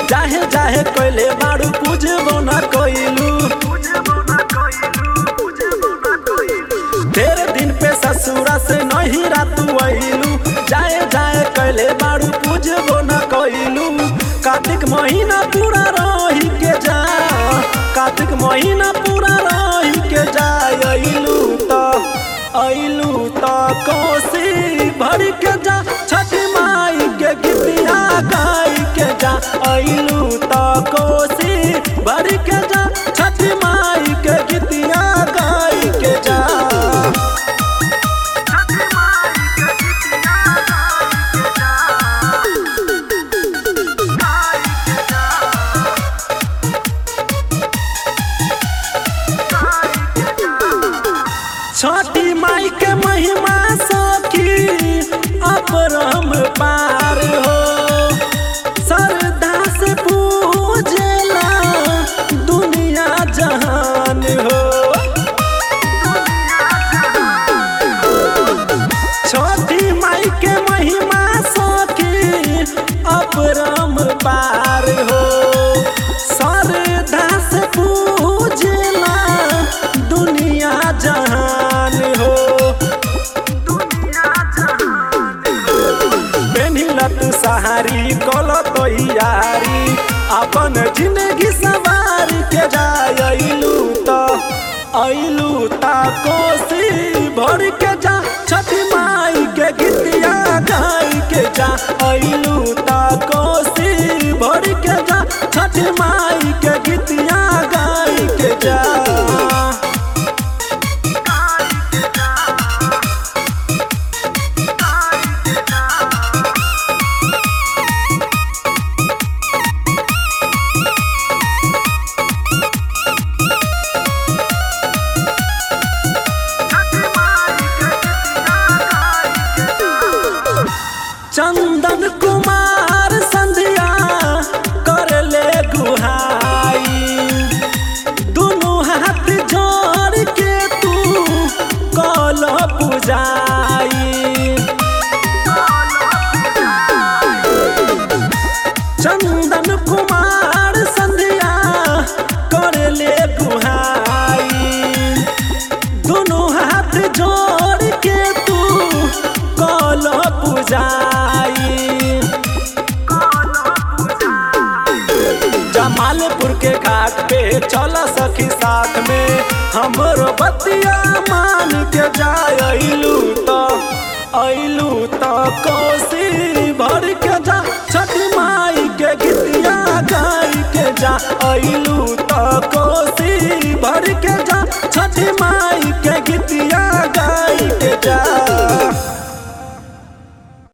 जाहे जाहे कोइले बाड़ू पूजबो न कोइलू तेरे दिन पे ससुरा से नहीं रातू आइलू जाए जाए कैले बाड़ू पूजबो न कोइलू कार्तिक महीना पूरा रही के जा कार्तिक महीना पूरा रही के जा अइलू त अइलू त कोसी भर के जा छठ माई के गीतिया गाई के जा अइलू त कोसी भर के जा छठ माई के गीतिया गाई के जा छठी माई के महिमा सखी अपरम पार हो श्रद्धा से पूजेला दुनिया जहान हो छठी माई के महिमा सखी अपरम पार हो श्रद्धा से पूजेला दुनिया जहान हो पेनिलत सहारी कल तैयारी अपन जिंदगी सवार के जाइलू त अइलू त कोसी भर के जा छठ माई के गीतिया गाई के जा अइलू त कोसी भर के जा छठ माई के गीतिया गाई के जा चंदन कुमार संध्या कर ले गुहाई दुनू हाथ जोड़ के तू कल पुजाई चंदन कुमार संध्या कर ले गुहाई दुनू हाथ जोड़ के तू कल पुजाई जमालपुर के घाट पे चल सखी साथ में हमरो बतिया मान के जाइलू त अइलू त कोसी भर के जा छठ माई के गीतिया गाई के जा अइलू त कोसी भर के जा छठ माई के गीतिया गाई के जा